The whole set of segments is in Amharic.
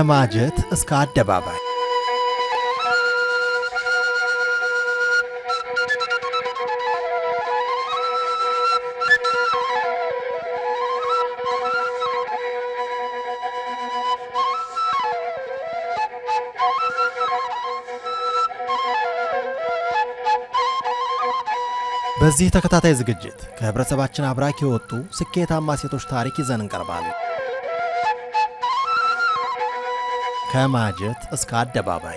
ከማጀት እስከ አደባባይ በዚህ ተከታታይ ዝግጅት ከህብረተሰባችን አብራክ የወጡ ስኬታማ ሴቶች ታሪክ ይዘን እንቀርባለን። ከማጀት እስከ አደባባይ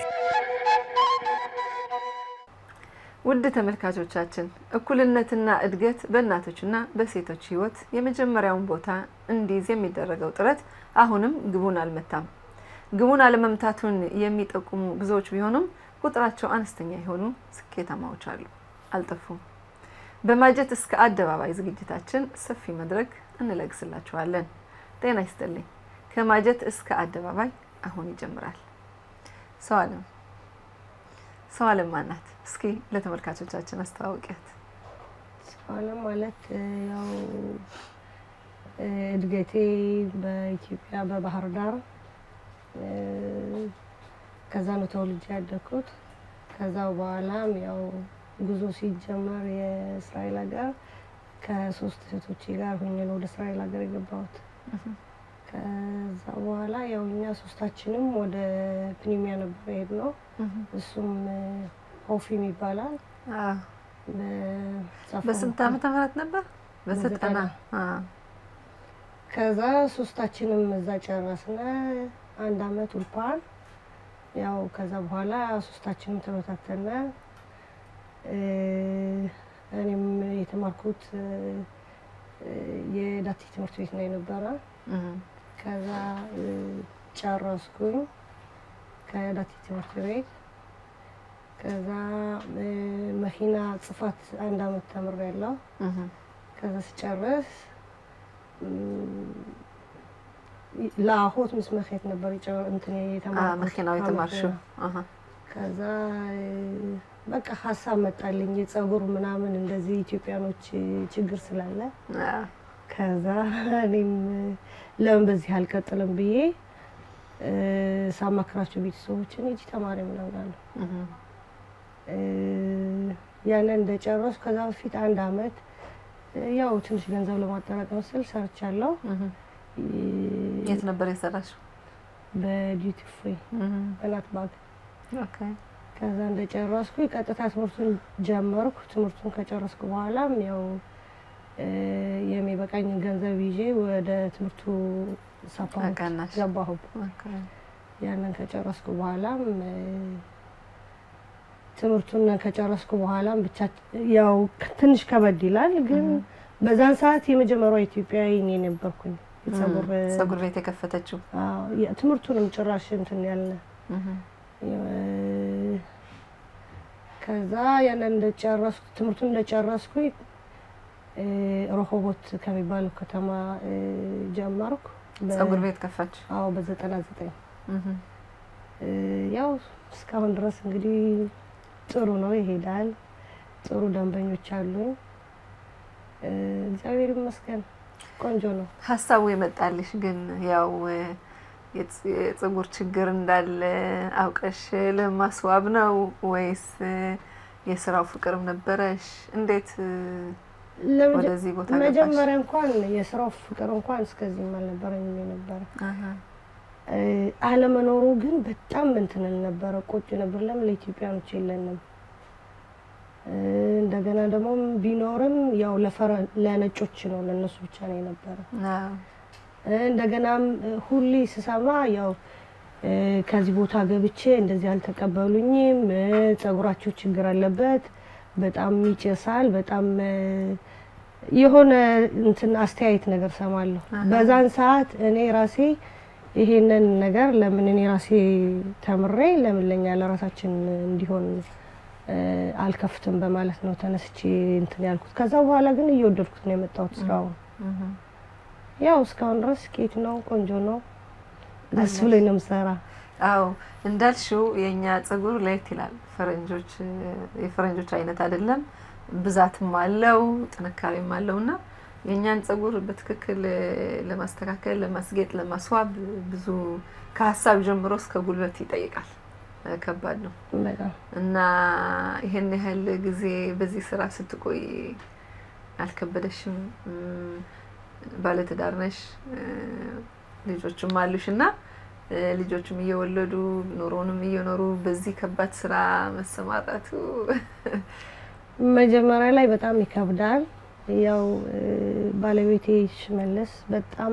ውድ ተመልካቾቻችን እኩልነትና እድገት በእናቶችና በሴቶች ህይወት የመጀመሪያውን ቦታ እንዲይዝ የሚደረገው ጥረት አሁንም ግቡን አልመታም። ግቡን አለመምታቱን የሚጠቁሙ ብዙዎች ቢሆኑም ቁጥራቸው አነስተኛ የሆኑ ስኬታማዎች አሉ፣ አልጠፉም። በማጀት እስከ አደባባይ ዝግጅታችን ሰፊ መድረክ እንለግስላችኋለን። ጤና ይስጥልኝ። ከማጀት እስከ አደባባይ አሁን ይጀምራል። ሰው አለም ሰው አለም ማናት? እስኪ ለተመልካቾቻችን አስተዋውቂያት። አለም ማለት ያው እድገቴ በኢትዮጵያ በባህር ዳር ከዛ ነው ተወልጄ ያደግኩት። ከዛው በኋላም ያው ጉዞ ሲጀመር የእስራኤል ሀገር ከሶስት እህቶቼ ጋር ሆኜ ነው ወደ እስራኤል ሀገር የገባሁት። ከዛ በኋላ ያው እኛ ሶስታችንም ወደ ፕኒሚያ ነበር የሄድ ነው። እሱም ሆፊም ይባላል። በስንት ዓመተ ምህረት ነበር? በዘጠና ከዛ ሶስታችንም እዛ ጨረስነ አንድ አመት ኡልፓን ያው ከዛ በኋላ ሶስታችንም ተበታተነ። እኔም የተማርኩት የዳቲ ትምህርት ቤት ነው የነበረ። ከዛ ጨረስኩኝ ከዳቲ ትምህርት ቤት። ከዛ መኪና ጽፋት አንድ አመት ተምሬያለሁ። ከዛ ስጨርስ ለአሆት ምስ መሄድ ነበር እንትን የተማርኩት መኪናው የተማርሽው። ከዛ በቃ ሀሳብ መጣልኝ የጸጉር ምናምን እንደዚህ ኢትዮጵያኖች ችግር ስላለ ከዛ እኔም ለምን በዚህ አልቀጥልም ብዬ ሳማክራቸው ቤተሰቦችን ሂጂ ተማሪ ምናምን አሉ። ያንን እንደጨረስኩ ከዛ በፊት አንድ አመት ያው ትንሽ ገንዘብ ለማጠራቀም ስል ሰርቻለሁ። የት ነበር የሰራሽው? በዲዩቲ ፍሪ በናት ባግ። ከዛ እንደጨረስኩ ቀጥታ ትምህርቱን ጀመርኩ። ትምህርቱን ከጨረስኩ በኋላም ያው የሚበቃኝን ገንዘብ ይዤ ወደ ትምህርቱ ሳፓውት ገባሁ። ያንን ከጨረስኩ በኋላም ትምህርቱን ከጨረስኩ በኋላም ብቻ ያው ትንሽ ከበድ ይላል፣ ግን በዛን ሰዓት የመጀመሪያው ኢትዮጵያዊ እኔ ነበርኩኝ። ጸጉር ቤት የከፈተችው ትምህርቱንም ጭራሽ እንትን ያልነ ከዛ ያንን እንደጨረስኩ ትምህርቱን እንደጨረስኩኝ ሮሆቦት ከሚባለው ከተማ ጀመርኩ። ጸጉር ቤት ከፋች? አዎ በዘጠና ዘጠኝ ያው እስካሁን ድረስ እንግዲህ ጥሩ ነው ይሄዳል። ጥሩ ደንበኞች አሉኝ። እግዚአብሔር ይመስገን ቆንጆ ነው። ሀሳቡ የመጣልሽ ግን ያው የጸጉር ችግር እንዳለ አውቀሽ ለማስዋብ ነው ወይስ የስራው ፍቅርም ነበረሽ? እንዴት ወደዚህ ቦታ ገባሽ? መጀመሪያ እንኳን የስራው ፍቅር እንኳን እስከዚህም አልነበረኝም የነበረ አለመኖሩ ግን በጣም እንትንን ነበረ ቆጭ ነበር። ለምን ለኢትዮጵያኖች የለንም? እንደገና ደግሞ ቢኖርም ያው ለነጮች ነው ለእነሱ ብቻ ነው የነበረ። እንደገናም ሁሌ ስሰማ ያው ከዚህ ቦታ ገብቼ እንደዚህ አልተቀበሉኝም፣ ጸጉራቸው ችግር አለበት፣ በጣም ይጨሳል፣ በጣም የሆነ እንትን አስተያየት ነገር ሰማለሁ። በዛን ሰዓት እኔ ራሴ ይሄንን ነገር ለምን እኔ ራሴ ተምሬ ለምን ለኛ ለራሳችን እንዲሆን አልከፍትም በማለት ነው ተነስቼ እንትን ያልኩት። ከዛ በኋላ ግን እየወደድኩት ነው የመጣሁት ስራውን። ያው እስካሁን ድረስ ኬት ነው፣ ቆንጆ ነው፣ ደስ ብሎኝ ነው የምሰራ። አዎ እንዳልሽው የእኛ ጸጉር ለየት ይላል። ፈረንጆች የፈረንጆች አይነት አይደለም፣ ብዛትም አለው ጥንካሬም አለው እና የእኛን ጸጉር በትክክል ለማስተካከል፣ ለማስጌጥ፣ ለማስዋብ ብዙ ከሀሳብ ጀምሮ እስከ ጉልበት ይጠይቃል። ከባድ ነው በጣም እና ይህን ያህል ጊዜ በዚህ ስራ ስትቆይ አልከበደሽም? ባለትዳር ነሽ፣ ልጆችም አሉሽ እና ልጆችም እየወለዱ ኑሮንም እየኖሩ በዚህ ከባድ ስራ መሰማራቱ መጀመሪያ ላይ በጣም ይከብዳል። ያው ባለቤቴ ሽመልስ በጣም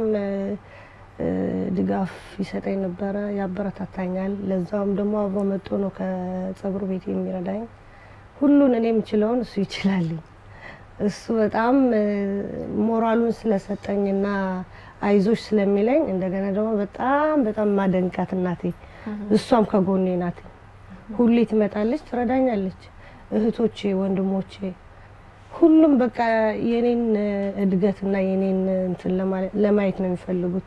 ድጋፍ ይሰጠኝ ነበረ፣ ያበረታታኛል። ለዛውም ደግሞ አብሮ መጥቶ ነው ከጸጉር ቤት የሚረዳኝ። ሁሉን እኔ የምችለውን እሱ ይችላልኝ። እሱ በጣም ሞራሉን ስለሰጠኝና አይዞሽ ስለሚለኝ እንደገና ደግሞ በጣም በጣም ማደንቃት እናቴ፣ እሷም ከጎኔ ናት። ሁሌ ትመጣለች፣ ትረዳኛለች። እህቶቼ፣ ወንድሞቼ ሁሉም በቃ የኔን እድገትና የኔን እንትን ለማየት ነው የሚፈልጉት።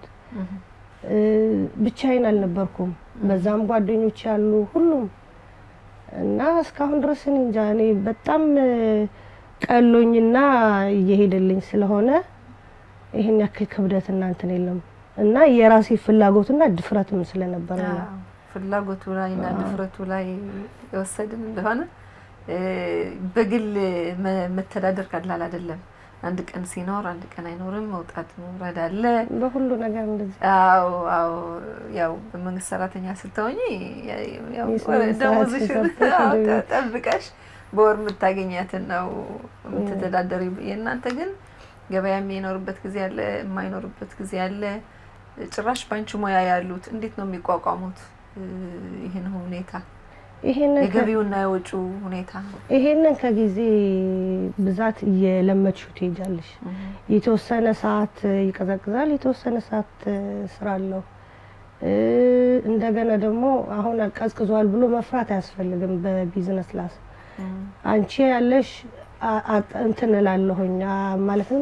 ብቻዬን አልነበርኩም። በዛም ጓደኞች ያሉ ሁሉም እና እስካሁን ድረስ እኔ እንጃ እኔ በጣም ቀሎኝና እየሄደልኝ ስለሆነ ይህን ያክል ክብደት እና እንትን የለም እና የራሴ ፍላጎትና ድፍረትም ስለነበረ ነው። ፍላጎቱ ላይ እና ድፍረቱ ላይ የወሰድን እንደሆነ በግል መተዳደር ቀላል አይደለም። አንድ ቀን ሲኖር አንድ ቀን አይኖርም። መውጣት መውረድ አለ በሁሉ ነገር እንደዚህ። አዎ አዎ። ያው በመንግስት ሰራተኛ ስትሆኚ ደሞዝሽን ጠብቀሽ በወር የምታገኛትን ነው የምትተዳደሪ። የእናንተ ግን ገበያ የሚኖርበት ጊዜ አለ፣ የማይኖርበት ጊዜ አለ። ጭራሽ ባንቺ ሙያ ያሉት እንዴት ነው የሚቋቋሙት ይህን ሁኔታ? ይሄንን የገቢውና የወጪው ሁኔታ ይሄንን ከጊዜ ብዛት እየለመድሽው ትሄጃለሽ። የተወሰነ ሰዓት ይቀዘቅዛል፣ የተወሰነ ሰዓት ስራ አለው። እንደገና ደግሞ አሁን ቀዝቅዟል ብሎ መፍራት አያስፈልግም። በቢዝነስ ላስ አንቺ ያለሽ እንትን እላለሁኝ ማለትም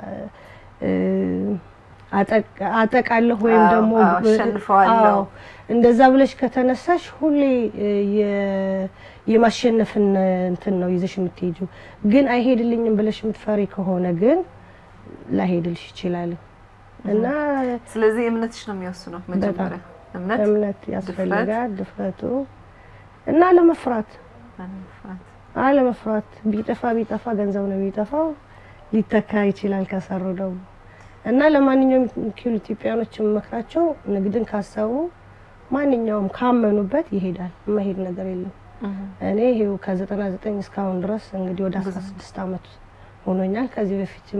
አጠቃለሁ ወይም ደግሞ አሸንፈዋለሁ እንደዛ ብለሽ ከተነሳሽ ሁሌ የማሸነፍን እንትን ነው ይዘሽ የምትሄጂው። ግን አይሄድልኝም ብለሽ የምትፈሪ ከሆነ ግን ላይሄድልሽ ይችላል እና ስለዚህ እምነትሽ ነው የሚወስነው። መጀመሪያ እምነት እምነት ያስፈልጋል፣ ድፍረቱ እና አለመፍራት አለመፍራት። ቢጠፋ ቢጠፋ ገንዘብ ነው የሚጠፋው፣ ሊተካ ይችላል ከሰሩ ደግሞ እና ለማንኛውም ኪሉ ኢትዮጵያኖች የምመክራቸው ንግድን ካሰቡ ማንኛውም ካመኑበት ይሄዳል። የማይሄድ ነገር የለም። እኔ ይሄው ከዘጠና ዘጠኝ እስካሁን ድረስ እንግዲህ ወደ አስራ ስድስት አመት ሆኖኛል። ከዚህ በፊትም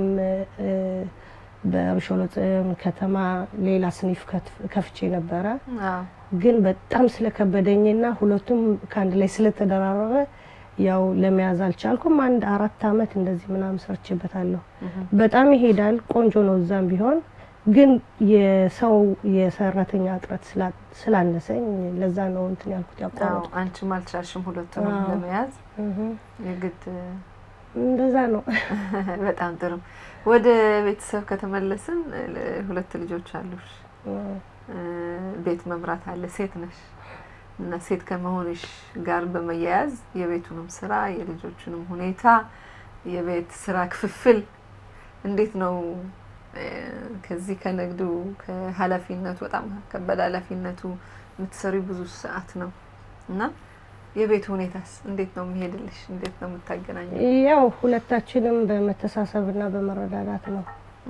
በርሾሎት ከተማ ሌላ ስኒፍ ከፍቼ ነበረ። ግን በጣም ስለከበደኝና ሁለቱም ከአንድ ላይ ስለተደራረበ ያው ለመያዝ አልቻልኩም። አንድ አራት አመት እንደዚህ ምናምን ሰርችበታለሁ። በጣም ይሄዳል፣ ቆንጆ ነው። እዛም ቢሆን ግን የሰው የሰራተኛ እጥረት ስላነሰኝ ለዛ ነው እንትን ያልኩት ያቋረጥኩት። አንቺም አልቻልሽም ሁለቱንም ለመያዝ የግድ እንደዛ ነው። በጣም ጥሩ። ወደ ቤተሰብ ከተመለስን ሁለት ልጆች አሉሽ፣ ቤት መምራት አለ፣ ሴት ነሽ እና ሴት ከመሆንሽ ጋር በመያያዝ የቤቱንም ስራ የልጆቹንም ሁኔታ የቤት ስራ ክፍፍል እንዴት ነው? ከዚህ ከንግዱ ከኃላፊነቱ በጣም ከባድ ኃላፊነቱ የምትሰሪ ብዙ ሰዓት ነው እና የቤቱ ሁኔታስ እንዴት ነው የሚሄድልሽ? እንዴት ነው የምታገናኘው? ያው ሁለታችንም በመተሳሰብና በመረዳዳት ነው።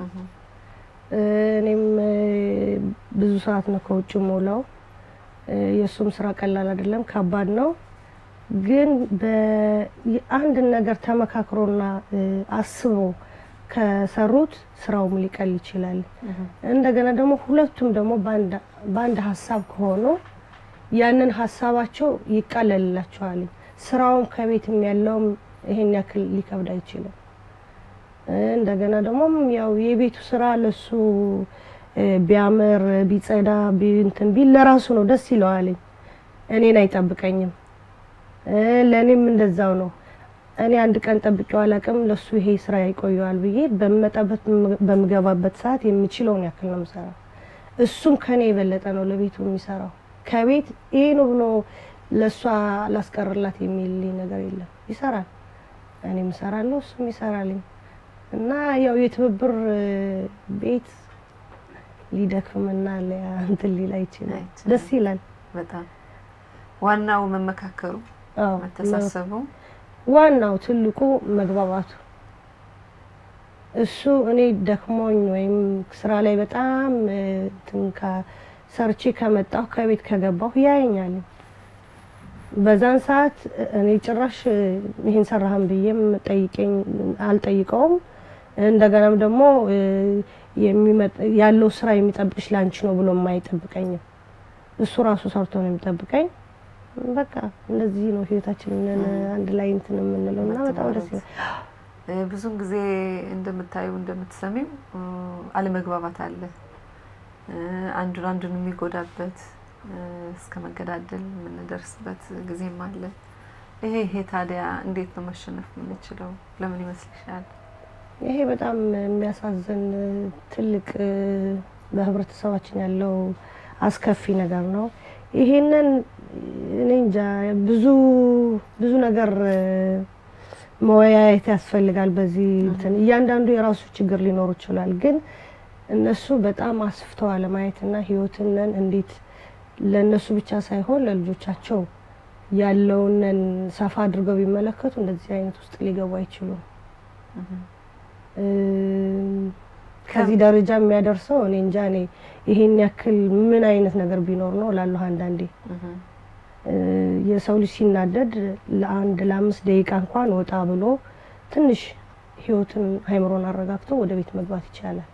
እኔም ብዙ ሰዓት ነው ከውጭ ሞላው የእሱም ስራ ቀላል አይደለም፣ ከባድ ነው። ግን በአንድን ነገር ተመካክሮና አስቦ ከሰሩት ስራውም ሊቀል ይችላል። እንደገና ደግሞ ሁለቱም ደግሞ በአንድ ሀሳብ ከሆኑ ያንን ሀሳባቸው ይቃለልላቸዋል። ስራውም ከቤትም ያለውም ይሄን ያክል ሊከብድ አይችልም። እንደገና ደግሞ ያው የቤቱ ስራ ለሱ ቢያምር ቢጸዳ እንትን ቢል ለራሱ ነው ደስ ይለዋልኝ። እኔን አይጠብቀኝም። ለእኔም እንደዛው ነው። እኔ አንድ ቀን ጠብቄው አላውቅም። ለሱ ይሄ ስራ ይቆየዋል ብዬ በምመጣበት በምገባበት ሰዓት የሚችለውን ያክል ነው የምሰራው። እሱም ከኔ የበለጠ ነው ለቤቱ የሚሰራው። ከቤት ይሄ ነው ብሎ ለእሷ ላስቀርላት የሚልኝ ነገር የለም። ይሰራል፣ እኔም እሰራለሁ፣ እሱም ይሰራልኝ እና ያው የትብብር ቤት ሊደክምና እንትን ሊል አይችልም። ደስ ይላል በጣም ዋናው መመካከሩ፣ አዎ መተሳሰቡ ዋናው ትልቁ መግባባቱ እሱ እኔ ደክሞኝ ወይም ስራ ላይ በጣም እንትን ሰርቼ ከመጣሁ ከቤት ከገባሁ ያየኛል። በዛን ሰዓት እኔ ጭራሽ ይህን ሰራህን ብዬም ጠይቀኝ አልጠይቀውም። እንደገናም ደግሞ ያለው ስራ የሚጠብቅሽ ላንቺ ነው ብሎ የማይጠብቀኝም እሱ ራሱ ሰርቶ ነው የሚጠብቀኝ። በቃ እንደዚህ ነው ህይወታችንን አንድ ላይ እንትን የምንለው እና በጣም ደስ ይላል። ብዙን ጊዜ እንደምታዩ እንደምትሰሚው አለመግባባት አለ። አንዱን አንዱን የሚጎዳበት እስከ መገዳደል የምንደርስበት ጊዜም አለ። ይሄ ይሄ ታዲያ እንዴት ነው መሸነፍ የምንችለው? ለምን ይመስልሻል? ይሄ በጣም የሚያሳዝን ትልቅ በህብረተሰባችን ያለው አስከፊ ነገር ነው። ይሄንን እኔ እንጃ ብዙ ብዙ ነገር መወያየት ያስፈልጋል። በዚህ እንትን እያንዳንዱ የራሱ ችግር ሊኖሩ ይችላል። ግን እነሱ በጣም አስፍተው አለማየትና ህይወትንን እንዴት ለእነሱ ብቻ ሳይሆን ለልጆቻቸው ያለውንን ሰፋ አድርገው ቢመለከቱ እንደዚህ አይነት ውስጥ ሊገቡ አይችሉም። ከዚህ ደረጃ የሚያደርሰው እኔ እንጃ እኔ ይሄን ያክል ምን አይነት ነገር ቢኖር ነው ላለሁ አንዳንዴ የሰው ልጅ ሲናደድ ለአንድ ለአምስት ደቂቃ እንኳን ወጣ ብሎ ትንሽ ህይወትን አይምሮን አረጋግቶ ወደ ቤት መግባት ይቻላል።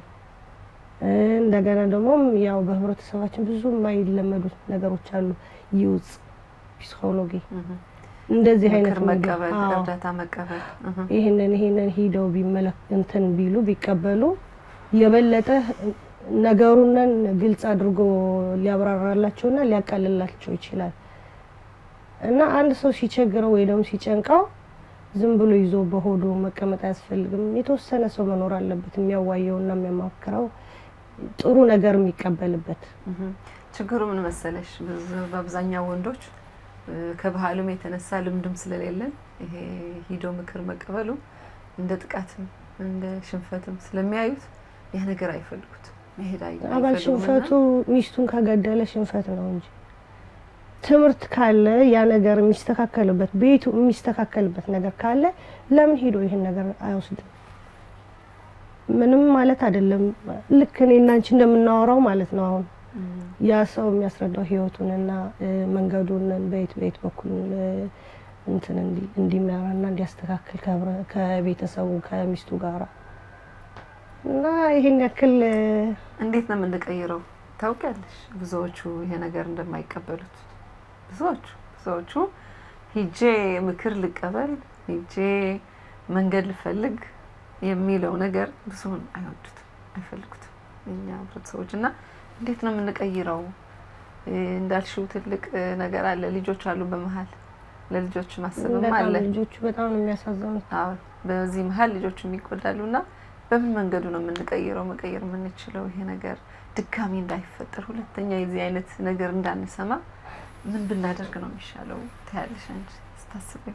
እንደገና ደግሞ ያው በህብረተሰባችን ብዙ የማይለመዱት ነገሮች አሉ። ይውጽ ፒስኮሎጂ እንደዚህ አይነት ምክር መቀበል፣ እርዳታ መቀበል ይህንን ይህንን ሂደው ቢመለክ እንትን ቢሉ ቢቀበሉ የበለጠ ነገሩንን ግልጽ አድርጎ ሊያብራራላቸውና ሊያቃልላቸው ይችላል እና አንድ ሰው ሲቸግረው ወይ ደግሞ ሲጨንቀው ዝም ብሎ ይዞ በሆዱ መቀመጥ አያስፈልግም። የተወሰነ ሰው መኖር አለበት የሚያዋየውና የሚያማክረው ጥሩ ነገር የሚቀበልበት። ችግሩ ምን መሰለሽ፣ ብዙ በአብዛኛው ወንዶች ከባህሉም የተነሳ ልምድም ስለሌለን ይሄ ሂዶ ምክር መቀበሉ እንደ ጥቃትም እንደ ሽንፈትም ስለሚያዩት ያ ነገር አይፈልጉትም። መሄድ አባል ሽንፈቱ ሚስቱን ከገደለ ሽንፈት ነው እንጂ ትምህርት ካለ ያ ነገር የሚስተካከልበት ቤቱ የሚስተካከልበት ነገር ካለ ለምን ሄዶ ይህን ነገር አይወስድም? ምንም ማለት አይደለም። ልክ እኔ እና አንቺ እንደምናወራው ማለት ነው። አሁን ያ ሰው የሚያስረዳው ህይወቱንና መንገዱን በየት በየት በኩል እንትን እንዲመራና እንዲያስተካክል ከቤተሰቡ ከሚስቱ ጋራ እና ይሄን ያክል እንዴት ነው የምንቀይረው? ታውቂያለሽ፣ ብዙዎቹ ይሄ ነገር እንደማይቀበሉት ብዙዎቹ ብዙዎቹ ሂጄ ምክር ልቀበል ሂጄ መንገድ ልፈልግ የሚለው ነገር ብዙውን አይወዱትም፣ አይፈልጉትም እኛ ህብረተሰቦች እና እንዴት ነው የምንቀይረው? እንዳልሽው ትልቅ ነገር አለ። ልጆች አሉ በመሀል ለልጆች ማሰብም አለ። ልጆቹ በጣም ነው የሚያሳዝኑት። አዎ በዚህ መሀል ልጆቹ የሚጎዳሉ እና በምን መንገዱ ነው የምንቀይረው መቀየር የምንችለው ይሄ ነገር ድጋሚ እንዳይፈጠር ሁለተኛ የዚህ አይነት ነገር እንዳንሰማ ምን ብናደርግ ነው የሚሻለው ትያለሽ አንቺ ስታስበኝ?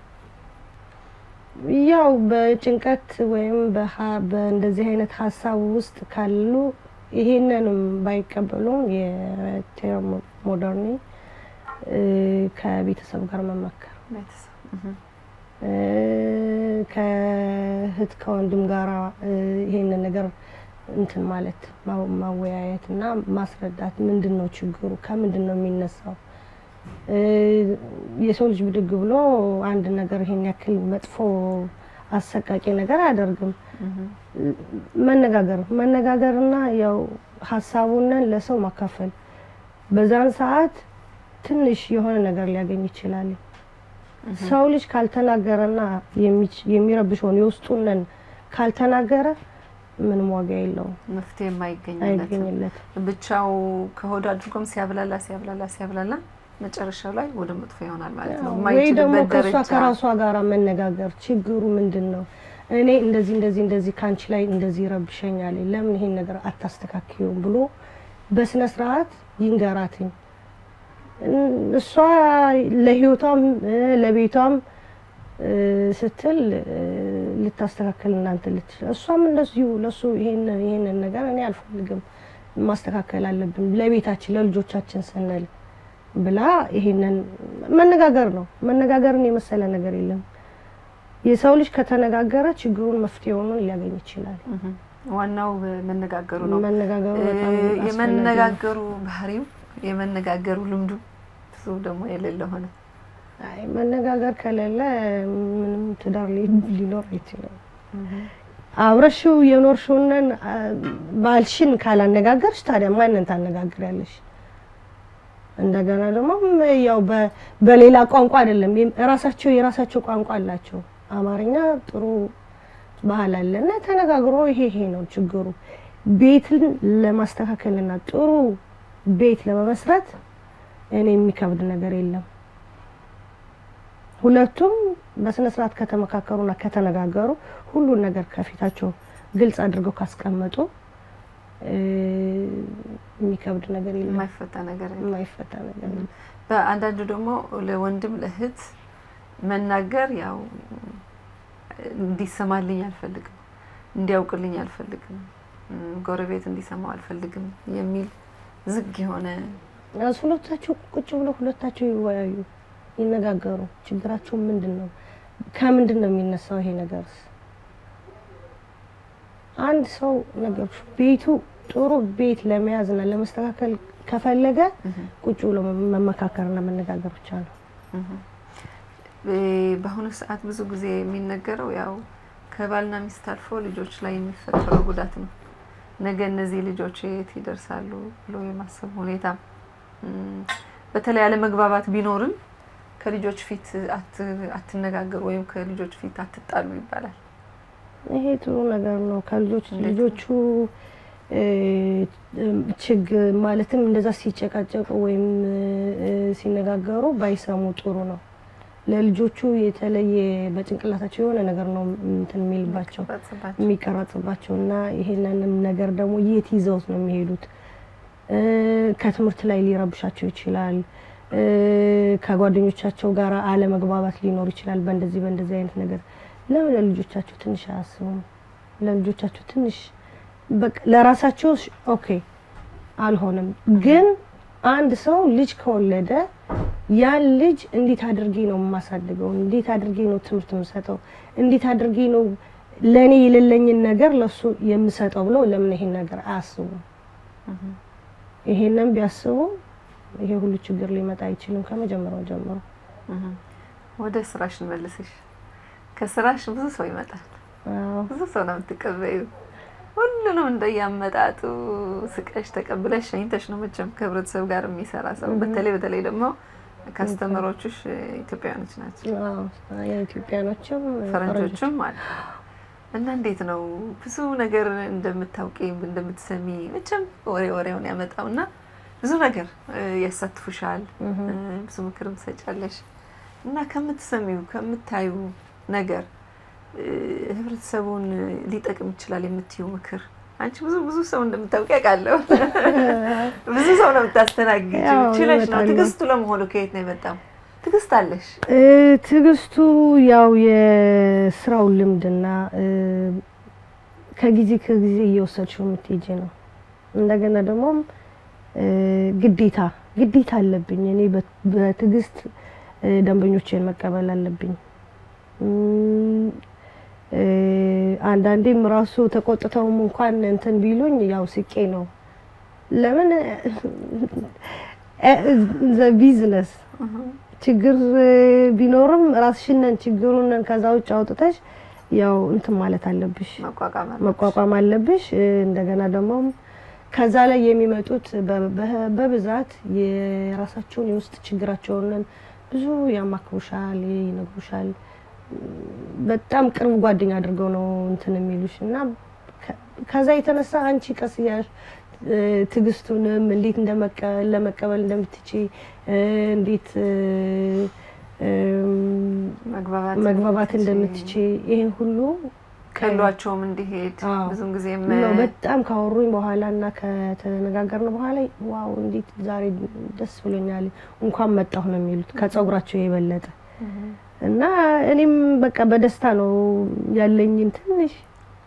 ያው በጭንቀት ወይም በእንደዚህ አይነት ሀሳብ ውስጥ ካሉ ይሄንንም ባይቀበሉም የቴር ሞደርኒ ከቤተሰብ ጋር መመከር ከእህት ከወንድም ጋራ ይሄንን ነገር እንትን ማለት ማወያየት እና ማስረዳት ምንድን ነው ችግሩ፣ ከምንድን ነው የሚነሳው። የሰው ልጅ ብድግ ብሎ አንድ ነገር ይሄን ያክል መጥፎ አሰቃቂ ነገር አያደርግም። መነጋገር መነጋገርና ያው ሀሳቡንን ለሰው ማካፈል በዛን ሰዓት ትንሽ የሆነ ነገር ሊያገኝ ይችላል። ሰው ልጅ ካልተናገረና የሚረብሸውን የውስጡንን ካልተናገረ ምንም ዋጋ የለውም፣ መፍትሄ አይገኝለትም። ብቻው ከሆድ አድርጎም ሲያብላላ ሲያብላላ ሲያብላላ መጨረሻው ላይ ወደ መጥፎ ይሆናል ማለት ነው። ወይ ደግሞ ከእሷ ከራሷ ጋር መነጋገር ችግሩ ምንድን ነው? እኔ እንደዚህ እንደዚህ እንደዚህ ከአንቺ ላይ እንደዚህ ይረብሸኛል፣ ለምን ይሄን ነገር አታስተካክዩም ብሎ በስነ ስርዓት ይንገራትኝ። እሷ ለህይወቷም ለቤቷም ስትል ልታስተካከል እናንተ ልትችል እሷም እንደዚሁ ለሱ ይሄንን ይሄንን ነገር እኔ አልፈልግም ማስተካከል አለብን ለቤታችን ለልጆቻችን ስንል ብላ ይሄንን መነጋገር ነው። መነጋገርን የመሰለ ነገር የለም። የሰው ልጅ ከተነጋገረ ችግሩን መፍትሄውን ሊያገኝ ይችላል። ዋናው መነጋገሩ ነው። መነጋገሩ በጣም እ፣ አስፈላጊ ነው። የመነጋገሩ ባህሪው የመነጋገሩ ልምዱ ብዙ ደግሞ የሌለ ሆነ። አይ መነጋገር ከሌለ ምንም ትዳር ሊ- ሊኖር አይችልም። አብረሽው የኖርሽውን ባልሽን ካላነጋገርሽ ታዲያ ማንን ታነጋግሪያለሽ? እንደገና ደግሞ ያው በ- በሌላ ቋንቋ አይደለም የም- ራሳቸው የራሳቸው ቋንቋ አላቸው። አማርኛ ጥሩ ባህል አለ እና ተነጋግሮ ይሄ ይሄ ነው ችግሩ ቤትን ለማስተካከልና ጥሩ ቤት ለመመስረት እኔ የሚከብድ ነገር የለም። ሁለቱም በስነ ስርዓት ከተመካከሩና ከተነጋገሩ ሁሉን ነገር ከፊታቸው ግልጽ አድርገው ካስቀመጡ እ፣ የሚከብድ ነገር የለም። የማይፈታ ነገር የለም። የማይፈታ ነገር የለም። በአንዳንዱ ደግሞ ለወንድም ለእህት መናገር ያው እንዲሰማልኝ አልፈልግም፣ እንዲያውቅልኝ አልፈልግም፣ እም፣ ጎረቤት እንዲሰማው አልፈልግም የሚል ዝግ የሆነ እነሱ ሁለታቸው ቁጭ ብለው ሁለታቸው ይወያዩ፣ ይነጋገሩ። ችግራቸው ምንድን ነው? ከምንድን ነው የሚነሳው ይሄ ነገርስ? አንድ ሰው ነገሮች ቤቱ ጥሩ ቤት ለመያዝና ለመስተካከል ከፈለገ ቁጭ ብሎ መመካከርና መነጋገር ብቻ ነው። እ፣ በአሁኑ ሰዓት ብዙ ጊዜ የሚነገረው ያው ከባልና ሚስት አልፎ ልጆች ላይ የሚፈጠረው ጉዳት ነው። ነገ እነዚህ ልጆች የት ይደርሳሉ ብሎ የማሰብ ሁኔታ እም፣ በተለይ አለመግባባት ቢኖርም ከልጆች ፊት አት- አትነጋገሩ ወይም ከልጆች ፊት አትጣሉ ይባላል። ይሄ ጥሩ ነገር ነው። ከልጆች እንዴት ነው? ልጆቹ እ፣ ችግር ማለትም እንደዛ ሲጨቃጨቁ ወይም እ፣ ሲነጋገሩ ባይሰሙ ጥሩ ነው። ለልጆቹ የተለየ በጭንቅላታቸው የሆነ ነገር ነው እንትን የሚልባቸው በጽባቸው የሚቀረጽባቸው እና ይሄንንም ነገር ደግሞ የት ይዘውት ነው የሚሄዱት? እ፣ ከትምህርት ላይ ሊረብሻቸው ይችላል። እ፣ ከጓደኞቻቸው ጋር አለመግባባት ሊኖር ይችላል። በእንደዚህ በእንደዚህ አይነት ነገር ለምን ለልጆቻቸው ትንሽ አያስቡም? ለልጆቻቸው ትንሽ በቃ ለራሳቸው ሽ- ኦኬ አልሆነም፣ ግን አንድ ሰው ልጅ ከወለደ ያን ልጅ እንዴት አድርጌ ነው የማሳድገው? እንዴት አድርጌ ነው ትምህርት የምሰጠው? እንዴት አድርጌ ነው ለእኔ የሌለኝን ነገር ለሱ የምሰጠው ብለው ለምን ይሄን ነገር አያስቡም? ይሄንን ቢያስቡ ይሄ ሁሉ ችግር ሊመጣ አይችልም ከመጀመሪያው ጀምሮ። እህ። ወደ ስራሽ እንመልስሽ። ከስራሽ ብዙ ሰው ይመጣል። አዎ ብዙ ሰው ነው የምትቀበዩ። ሁሉንም እንደያመጣጡ ስቀሽ ተቀብለሽ ሸኝተሽ ነው መቼም ከህብረተሰብ ጋር የሚሰራ ሰው። በተለይ በተለይ ደግሞ ከስተመሮችሽ ኢትዮጵያውያኖች ናቸው፣ አዎ የኢትዮጵያኖችም ፈረንጆችም አሉ። እና እንዴት ነው ብዙ ነገር እንደምታውቂ እንደምትሰሚ መቼም ወሬ ወሬውን ያመጣው እና ብዙ ነገር እ፣ ያሳትፉሻል እ፣ ብዙ ምክርም ትሰጫለሽ እና ከምትሰሚው ከምታዩ ነገር እ፣ ህብረተሰቡን ሊጠቅም ይችላል የምትዩ ምክር አንቺ ብዙ ብዙ ሰው እንደምታውቂ ያውቃለሁ። ብዙ ሰው ነው የምታስተናግጂው። ያው ችለሽ ነው። እመጣለሁ። ትዕግስቱ ለመሆኑ ከየት ነው የመጣው? ትዕግስት አለሽ? እ፣ ትዕግስቱ ያው የስራው ልምድና እ፣ ከጊዜ ከጊዜ እየወሰድሽው የምትሄጂ ነው። እንደገና ደግሞ እ፣ ግዴታ ግዴታ አለብኝ እኔ በት- በትዕግስት እ፣ ደንበኞቼን መቀበል አለብኝ። እም፣ እ፣ አንዳንዴም ራሱ ተቆጥተውም እንኳን እንትን ቢሉኝ ያው ስቄ ነው። ለምን ቢዝነስ ችግር ቢኖርም ራስሽንን ችግሩን ከዛ ውጭ አውጥተሽ ያው እንትን ማለት አለብሽ፣ መቋቋም አለብሽ። መቋቋም አለብሽ። እ፣ እንደገና ደግሞ ከዛ ላይ የሚመጡት በ- በ- በብዛት የራሳቸውን የውስጥ ችግራቸውን ብዙ ያማክሩሻል፣ ይነግሩሻል። በጣም ቅርብ ጓደኛ አድርገው ነው እንትን የሚሉሽ እና ከ- ከዛ የተነሳ አንቺ ቀስ እያልሽ እ፣ ትዕግስቱንም እንዴት እንደመቀ- ለመቀበል እንደምትችይ እ፣ እንዴት እ፣ እም፣ መግባባት መግባባት እንደምትችይ፣ እንደምትችይ ይሄን ሁሉ ከሏቸውም እንዲሄድ አዎ። ብዙም ጊዜም ነው በጣም ካወሩኝ በኋላ እና ከተነጋገርን በኋላ ዋው እንዴት ዛሬ ደስ ብሎኛል እንኳን መጣሁ ነው የሚሉት ከጸጉራቸው የበለጠ እና እኔም በቃ በደስታ ነው ያለኝን ትንሽ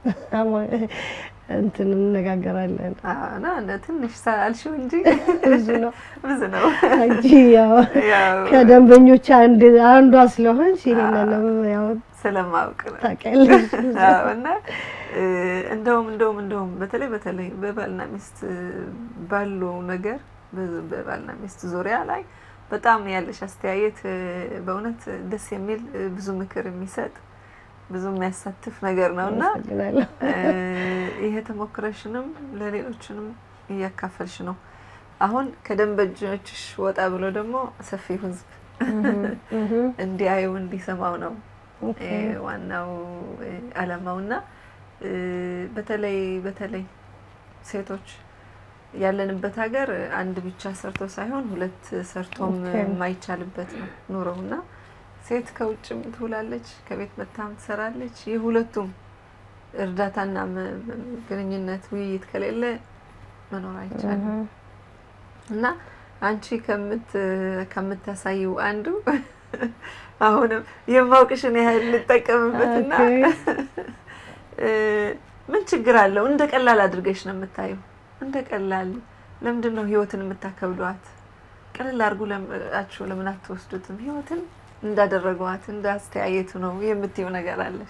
እንትን እንነጋገራለን። አዎ፣ እና እንደ ትንሽ አልሽው እንጂ ብዙ ነው ብዙ ነው። እንጂ ያው ያው ከደንበኞች አንድ አንዷ ስለሆንሽ ይሄንንም ያው ስለማውቅ ነው። ታውቂያለሽ። አዎ፣ እና እ፣ እንደውም እንደውም እንደውም በተለይ በተለይ በባልና ሚስት ባሉ ነገር በ- በባልና ሚስት ዙሪያ ላይ በጣም ያለሽ አስተያየት እ፣ በእውነት ደስ የሚል እ፣ ብዙ ምክር የሚሰጥ ብዙ የሚያሳትፍ ነገር ነው እና አመሰግናለሁ። እ፣ ይሄ ተሞክረሽንም ለሌሎችንም እያካፈልሽ ነው። አሁን ከደንበኞችሽ ወጣ ብሎ ደግሞ ሰፊው ሕዝብ እህ እንዲያዩ እንዲሰማው ነው ኦኬ እ፣ ዋናው እ፣ ዓላማው እና እ፣ በተለይ በተለይ ሴቶች ያለንበት ሀገር አንድ ብቻ ሰርቶ ሳይሆን ሁለት ሰርቶም ኦኬ። የማይቻልበት ነው ኑሮው እና ሴት ከውጭም ትውላለች፣ ከቤት መታም ትሰራለች። የሁለቱም እርዳታና መ- መ- ግንኙነት ውይይት ከሌለ መኖር አይቻልም እህ እና አንቺ ከምት ከምታሳይው አንዱ አሁንም የማውቅሽን ያህል ልጠቀምበትና ኦኬ እ፣ ምን ችግር አለው? እንደ ቀላል አድርገሽ ነው የምታየው። እንደ ቀላል ለምንድን ነው ህይወትን የምታከብዷት? ቀለል አድርጉ ለምአችሁ ለምን አትወስዱትም? ህይወትን እንዳደረገዋት እንዳስተያየቱ ነው የምትይው ነገር አለሽ።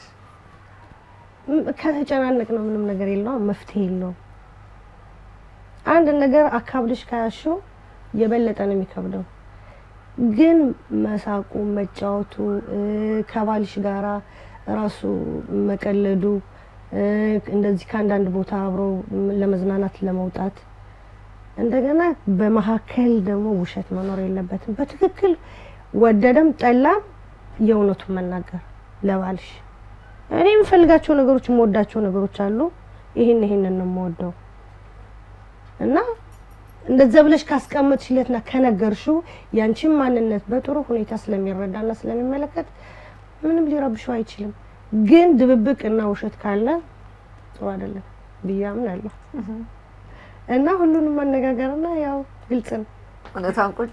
ከተጨናነቅ ነው ምንም ነገር የለውም፣ መፍትሄ የለውም። አንድ ነገር አካብድሽ ከያሽው የበለጠ ነው የሚከብደው። ግን መሳቁ፣ መጫወቱ፣ እ፣ ከባልሽ ጋራ ራሱ መቀለዱ፣ እ፣ እንደዚህ ከአንዳንድ ቦታ አብሮ ለመዝናናት ለመውጣት እንደገና በመካከል ደግሞ ውሸት መኖር የለበትም። በትክክል ወደደም ጠላም የእውነቱን መናገር ለባልሽ እኔ የምፈልጋቸው ነገሮች የምወዳቸው ነገሮች አሉ። ይህን ይህንን ነው የምወደው እና እንደዛ ብለሽ ካስቀመጥሽለትና ከነገርሽው ያንቺን ማንነት በጥሩ ሁኔታ ስለሚረዳና ስለሚመለከት ምንም ሊረብሽው አይችልም። ግን ድብብቅ እና ውሸት ካለ ጥሩ አይደለም ብዬ አምናለሁ እና ሁሉንም መነጋገርና ያው ግልጽ ነው። እውነቷን ቁጭ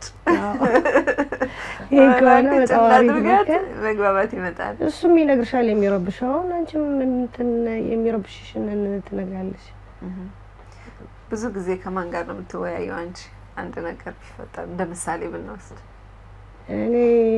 ይሄ ከሆነ ቁጭ በጣም አሪፍ እናድርጋት፣ ነገር መግባባት ይመጣል። እሱም ይነግርሻል የሚረብሸውን፣ አንቺም እንትን የሚረብሽሽን ትነግራለሽ። ብዙ ጊዜ ከማን ጋር ነው የምትወያየው አንቺ? አንድ ነገር ቢፈጠር እንደ ምሳሌ ብንወስድ እኔ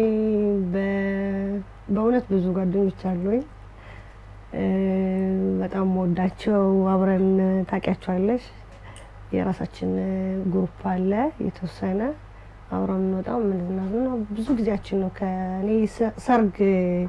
በ- በእውነት ብዙ ጓደኞች አሉኝ እ፣ በጣም ወዳቸው አብረን ታውቂያቸዋለሽ። የራሳችን ግሩፕ አለ የተወሰነ አብረን እንወጣው ምንዝናና ነው። ብዙ ጊዜያችን ነው ከእኔ ሰ- ሰርግ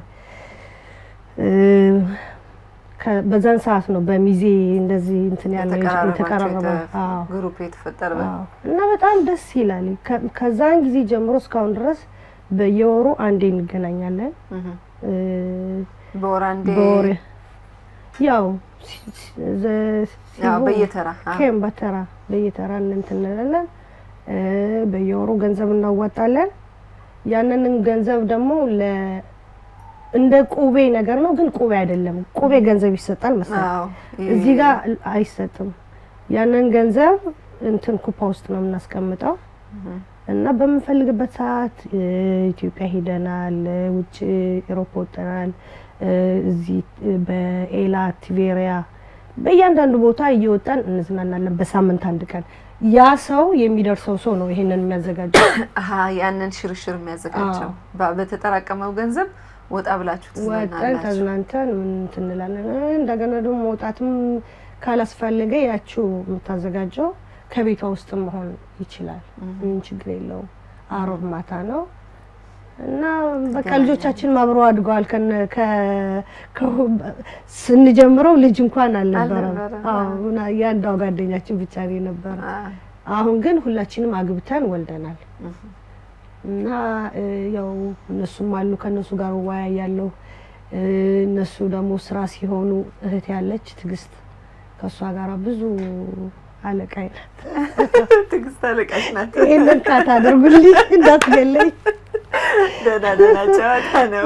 እ፣ ከ- በዛን ሰዓት ነው በሚዜ እንደዚህ እንትን ያለ የተቀራረበ አዎ ግሩፕ የተፈጠረ አዎ። እና በጣም ደስ ይላል። ከ- ከዛን ጊዜ ጀምሮ እስካሁን ድረስ በየወሩ አንዴ እንገናኛለን። እህ። እ፣ በወር አንዴ በወር ያው ሲ- ሲ- ዘ- ያው ሲሆን በየተራ አ፣ ኬም በተራ በየተራ እንትን እንላለን። እ፣ በየወሩ ገንዘብ እናዋጣለን። ያንንን ገንዘብ ደግሞ ለ እንደ ቁቤ ነገር ነው፣ ግን ቁቤ አይደለም። ቁቤ ገንዘብ ይሰጣል መሰለኝ። አዎ፣ እዚህ ጋር አይሰጥም። ያንን ገንዘብ እንትን ኩፓ ውስጥ ነው የምናስቀምጠው እህ። እና በምንፈልግበት ሰዓት እ፣ ኢትዮጵያ ሄደናል፣ እ፣ ውጭ ኤሮፕ ወጥተናል፣ እ፣ እዚህ እ፣ በኤላ ቲቬሪያ በእያንዳንዱ ቦታ እየወጣን እንዝናናለን። በሳምንት አንድ ቀን ያ ሰው የሚደርሰው ሰው ነው ይሄንን የሚያዘጋጀው። አሀ ያንን ሽርሽር የሚያዘጋጀው በ- በተጠራቀመው ገንዘብ ወጣ ብላችሁ ወጠን ትዝናናላችሁ። ተዝናንተን ምን እንትን እንላለን። እ፣ እንደገና ደግሞ መውጣትም ካላስፈለገ ያችው የምታዘጋጀው ከቤቷ ውስጥ መሆን ይችላል። ምን ችግር የለውም። አሮብ ማታ ነው እና በቃ ልጆቻችን አብረው አድገዋል። ከነ ከ- ከ- ስንጀምረው ልጅ እንኳን አልነበረም። አልነበረም። አዎ እና የአንዷ ጓደኛችን ብቻ ነው የነበረ። አ፣ አሁን ግን ሁላችንም አግብተን ወልደናል እህ። እና እ፣ ያው እነሱም አሉ ከእነሱ ጋር እወያያለሁ። እ፣ እነሱ ደግሞ ስራ ሲሆኑ እህት ያለች ትዕግስት ከእሷ ጋር ብዙ አለቃይ ናት። ትዕግስት አለቃሽ ናት። ይህንን ካት አድርጉልኝ እንዳትገለኝ። ደህና ደህና ጨዋታ ነው።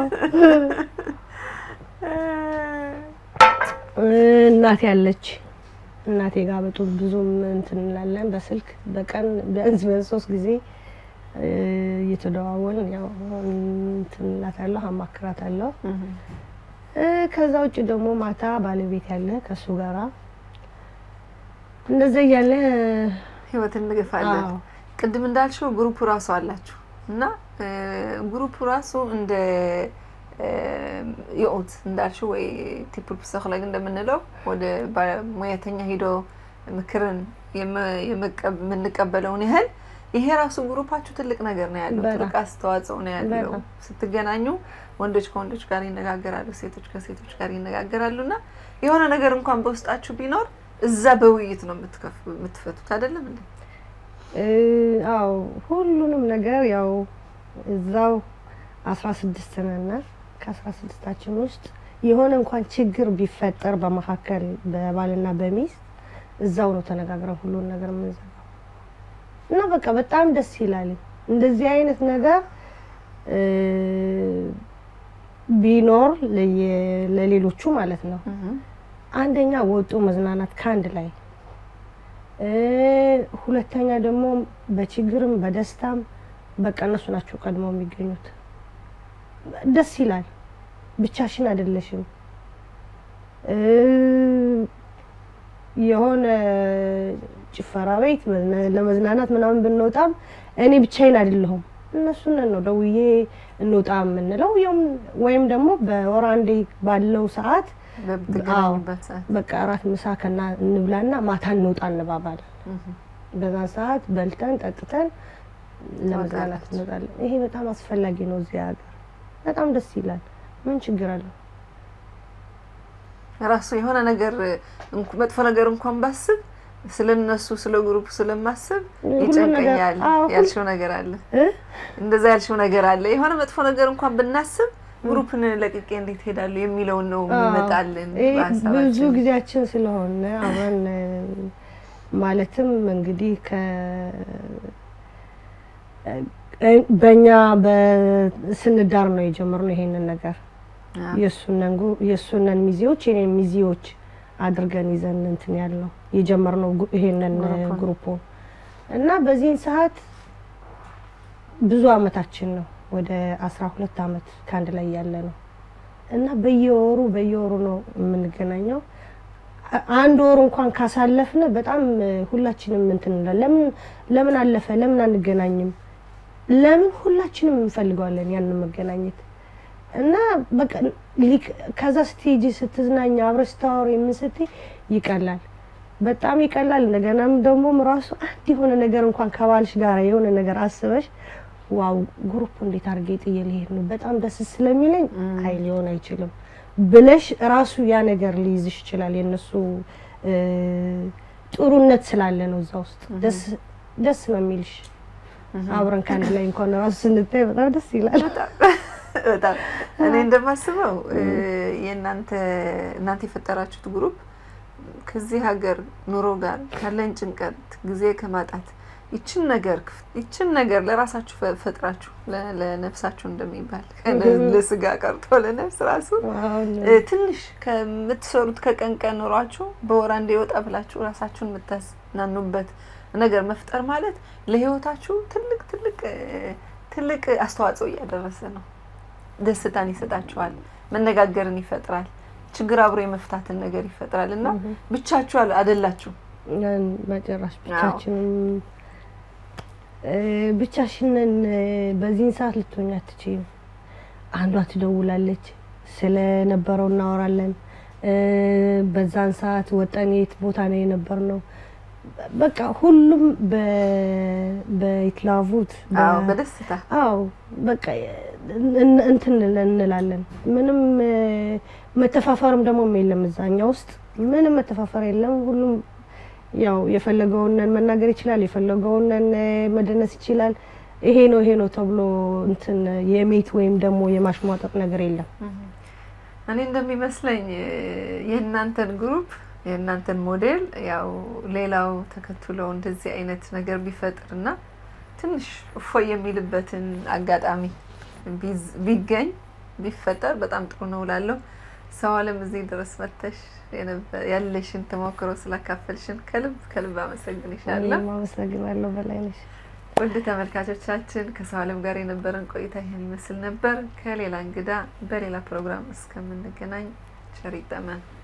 እናቴ ያለች እናቴ ጋር በጡ ብዙም እንትን እንላለን። በስልክ በቀን ቢያንስ ቢያንስ ሶስት ጊዜ እየተደዋወልን ያው እንትን እላታለሁ አማክራታለሁ። ከዛ ውጭ ደግሞ ማታ ባለቤት ያለ ከእሱ ጋራ እንደዛ እያለ ህይወት እንገፋለን። ቅድም እንዳልሽው ግሩፕ ራሱ አላችሁ እና ግሩፕ ራሱ እንደ የኦት እንዳልሽው ወይ ቲፕል ፕሲኮሎግ እንደምንለው ወደ ሙያተኛ ሂዶ ምክርን የምንቀበለውን ያህል ይሄ ራሱ ግሩፓችሁ ትልቅ ነገር ነው ያለው፣ ትልቅ አስተዋጽኦ ነው ያለው። ስትገናኙ ወንዶች ከወንዶች ጋር ይነጋገራሉ፣ ሴቶች ከሴቶች ጋር ይነጋገራሉ እና የሆነ ነገር እንኳን በውስጣችሁ ቢኖር እዛ በውይይት ነው የምትፈቱት አይደለም እንዴ? አዎ ሁሉንም ነገር ያው እዛው አስራ ስድስት ነን። ከአስራ ስድስታችን ውስጥ የሆነ እንኳን ችግር ቢፈጠር በመካከል በባልና በሚስት እዛው ነው ተነጋግረን ሁሉን ነገር የምንዘጋው እና በቃ በጣም ደስ ይላል። እንደዚህ አይነት ነገር ቢኖር ለሌሎቹ ማለት ነው። አንደኛ ወጡ መዝናናት ከአንድ ላይ፣ ሁለተኛ ደግሞ በችግርም በደስታም በቃ እነሱ ናቸው ቀድመው የሚገኙት። ደስ ይላል። ብቻሽን አይደለሽም። የሆነ ጭፈራ ቤት ለመዝናናት ምናምን ብንወጣም እኔ ብቻዬን አይደለሁም። እነሱን ነው ደውዬ እንውጣ የምንለው ወይም ደግሞ በወር አንዴ ባለው ሰዓት በቃ እራት ምሳ ከና እንብላና ማታ እንውጣ እንባባለን። በዛን ሰዓት በልተን ጠጥተን ለመዝናናት እንወጣለን። ይሄ በጣም አስፈላጊ ነው እዚህ ሀገር፣ በጣም ደስ ይላል። ምን ችግር አለው? ራሱ የሆነ ነገር መጥፎ ነገር እንኳን ባስብ ስለ እነሱ ስለ ግሩፕ ስለማስብ ይጨንቀኛል ያልሽው ነገር አለ። እንደዛ ያልሽው ነገር አለ። የሆነ መጥፎ ነገር እንኳን ብናስብ ግሩፕን ለቅቄ እንዴት ሄዳለሁ የሚለውን ነው የሚመጣልን። ብዙ ጊዜያችን ስለሆነ አብረን ማለትም እንግዲህ ከ በእኛ ስንዳር ነው የጀመርነው ይሄንን ነገር የእሱነን ሚዜዎች የኔን ሚዜዎች አድርገን ይዘን እንትን ያልነው የጀመርነው ይሄንን ግሩፑን እና በዚህን ሰዓት ብዙ አመታችን ነው ወደ አስራ ሁለት አመት ከአንድ ላይ ያለ ነው እና በየወሩ በየወሩ ነው የምንገናኘው። አንድ ወር እንኳን ካሳለፍን በጣም ሁላችንም እንትን እንላለን። ለምን ለምን አለፈ ለምን አንገናኝም? ለምን ሁላችንም እንፈልገዋለን ያንን መገናኘት እና በቃ ከዛ ስትሄጂ ስትዝናኛ አብረሽ ስታወሪ ምን ስትይ ይቀላል፣ በጣም ይቀላል። እንደገናም ደግሞ ራሱ አንድ የሆነ ነገር እንኳን ከባልሽ ጋር የሆነ ነገር አስበሽ ዋው ግሩፕ እንዴት አድርጌ ጥዬ ልሄድ ነው በጣም ደስ ስለሚለኝ አይ ሊሆን አይችልም ብለሽ ራሱ ያ ነገር ሊይዝሽ ይችላል። የእነሱ ጥሩነት ስላለ ነው እዛ ውስጥ ደስ ነው የሚልሽ። አብረን ከአንድ ላይ እንኳን ራሱ ስንታይ በጣም ደስ ይላል። በጣም እኔ እንደማስበው የእናንተ እናንተ የፈጠራችሁት ግሩፕ ከዚህ ሀገር ኑሮ ጋር ካለን ጭንቀት ጊዜ ከማጣት ይችን ነገር ይችን ነገር ለራሳችሁ ፈጥራችሁ ለነፍሳችሁ እንደሚባል ለስጋ ቀርቶ ለነፍስ ራሱ ትንሽ ከምትሰሩት ከቀን ቀን ኑሯችሁ በወር አንዴ ወጣ ብላችሁ ራሳችሁን የምታዝናኑበት ነገር መፍጠር ማለት ለህይወታችሁ ትልቅ ትልቅ ትልቅ አስተዋጽኦ እያደረሰ ነው። ደስታን ይሰጣችኋል፣ መነጋገርን ይፈጥራል፣ ችግር አብሮ የመፍታትን ነገር ይፈጥራል እና ብቻችሁ አይደላችሁ። መጨረሻ ብቻችንም ብቻሽንን በዚህን ሰዓት ልትሆኝ አትችይም። አንዷ ትደውላለች፣ ስለነበረው እናወራለን። በዛን ሰዓት ወጠን የት ቦታ ነው የነበር ነው በቃ ሁሉም በይትላቡት በደስታ አዎ በቃ እንትን እንላለን። ምንም መተፋፈርም ደግሞ የለም እዛኛ ውስጥ ምንም መተፋፈር የለም። ሁሉም ያው የፈለገውን መናገር ይችላል፣ የፈለገውን መደነስ ይችላል። ይሄ ነው ይሄ ነው ተብሎ እንትን የሜት ወይም ደግሞ የማሽሟጠጥ ነገር የለም። እኔ እንደሚመስለኝ የእናንተን ግሩፕ የእናንተን ሞዴል ያው ሌላው ተከትሎ እንደዚህ አይነት ነገር ቢፈጥርና ትንሽ እፎይ የሚልበትን አጋጣሚ ቢገኝ ቢፈጠር በጣም ጥሩ ነው እላለሁ። ሰው አለም እዚህ ድረስ መተሽ ያለሽን ተሞክሮ ስላካፈልሽን ከልብ ከልብ አመሰግንሻለሁ። አመሰግናለሁ በላይነሽ። ውድ ተመልካቾቻችን ከሰው ዓለም ጋር የነበረን ቆይታ ይህን ይመስል ነበር። ከሌላ እንግዳ በሌላ ፕሮግራም እስከምንገናኝ ቸር ይግጠመን።